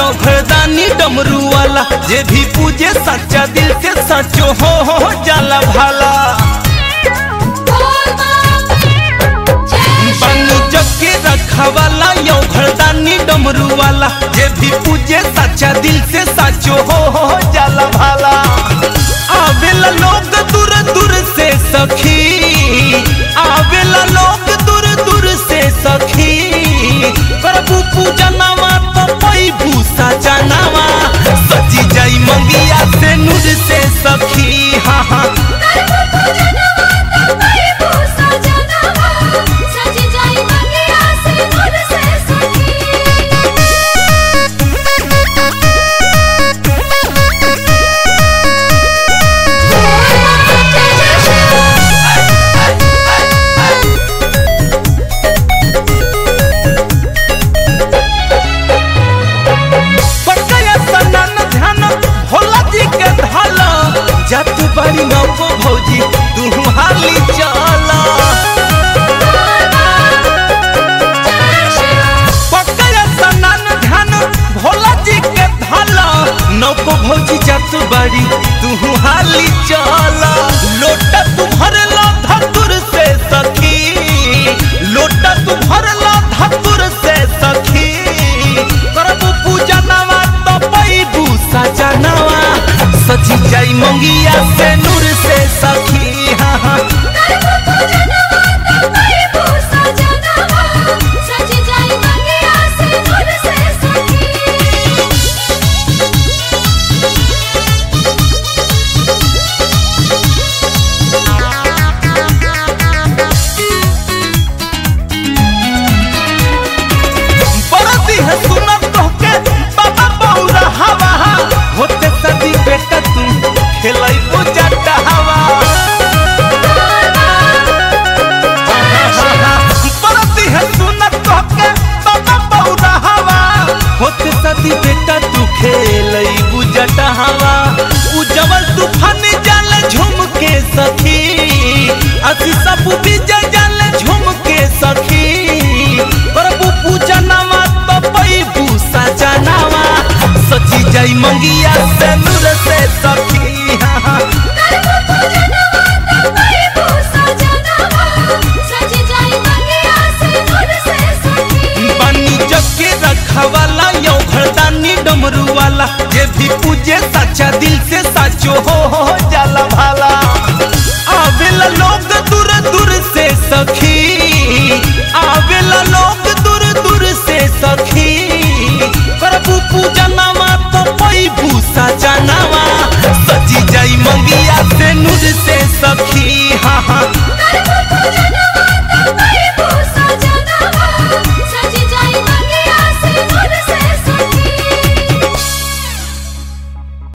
यो घरदानी डमरू वाला जे भी पूजे सच्चा दिल से सचो हो हो जाला भाला बनु जग के रखा वाला यो घरदानी डमरू वाला जे भी पूजे सच्चा दिल से सचो हो हो जाला भाला आवेला लोग दूर दूर से सखी आवेला लोग दूर दूर से सखी प्रभु पूजनवा तो पई भूसा जनावा सजी जाई मंगिया से नूर से सखी हाँ हाँ पकया सनन ध्यान भोला जी के धल जत बड़ी नौको भौजी तू हाली चल पकया सनन ध्यान भोला जी के धल नौको भौजी जत बड़ी तू हाली चल लोटा तू भरला धतुर से सखी लोटा तू भरला धतुर से सखी करबू पूजा नवा तो पैबू सजनवा सची जाई मंगिया से नूर से सखी हाँ हाँ बरती है सुनत तोहके बाबा बौरा हवा होते सदी बेटा तू खेलाई पूजा हवा बरती है सुनत तोहके बाबा बौरा हवा होते सदी बेटा तू खेलाई पूजा हवा उजवल तूफान जाल झूम के सखी असी सब विजय जाल झूम के सखी प्रभु पूजा नवा तो पैबू सजनावा सची जाई मंगिया से नूर से सखी हाँ हाँ बनी जग के रखवाला यो घरदानी डमरू वाला जे भी पूजे सच्चा दिल से सचो हो हो जाला भाला